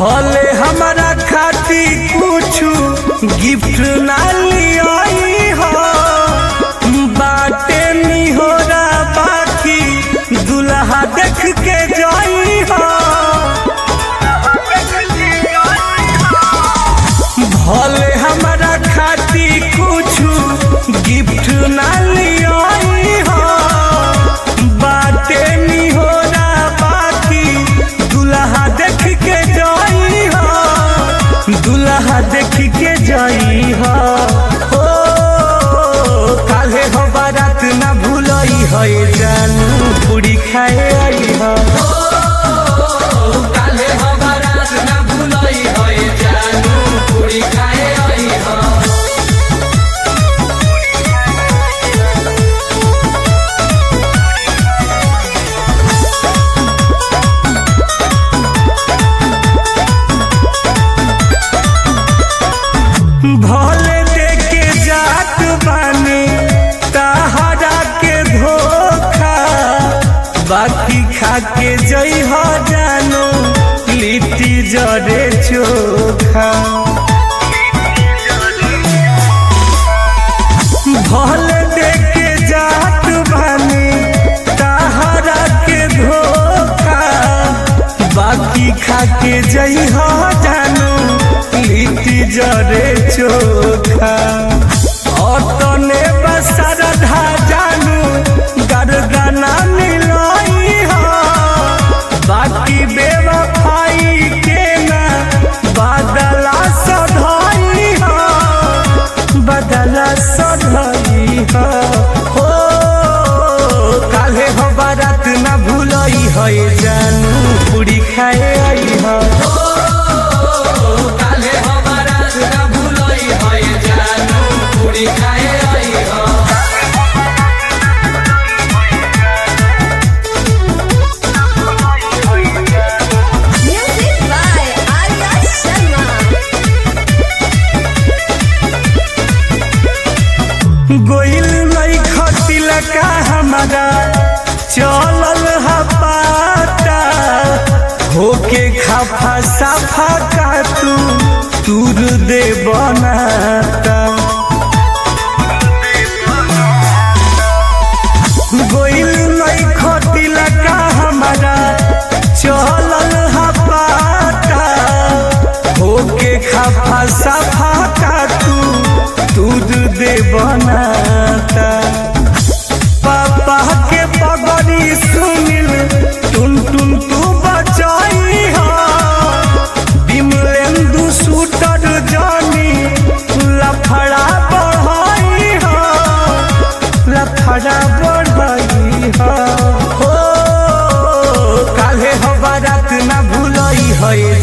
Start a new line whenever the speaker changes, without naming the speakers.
भले हमारा खाती कुछु गिफ्ट ना लियाई हो बाटे निहोरा बाकी दुल्हा देख के जाई हो भले हमारा खाती कुछु गिफ्ट ना लियाई हो बाटे निहोरा बाकी दुल्हा देख के जाई हो दुल्हा देख के जाई हो ओ काले हो बारात ना भूलई है जानू पूरी खाए आई हो
काले हो बारात ना भूलई है जानू पूरी खाए आई हो
भले देके जात बानी तहरा के धोखा बाकी खा के जई हो जानो लिट्टी जरे चोखा भले देके जात बानी तहरा के धोखा बाकी खा के जई हो जानो लिट्टी जरे चोखा अतने बसरधा जानू गरगना मिलाई हो बाकी बेवफाई के ना बदला सधाई हो बदला सधाई हो हो काले हो बारात ना भूलई है जानू पूरी खाए आई हो
काले हो बारात ना भूलई है जानू पूरी खाए आई हो
Music by Arya Sharma.
गोइल नहीं खटिल का हमारा चलल हा पाता होके खाफा साफा का तू दूर दे बनाता गोइल नहीं खटिल का हमारा चलल हा पाता होके खाफा साफा का तू दूध दे बनाता पापा के पगड़ी सुनिल टुन टुन तू बचाई हो बिमलेंदु शूटर जानी लफड़ा बढ़ाई हो लफड़ा बढ़ाई हो हो काले हो बारात ना भूलई है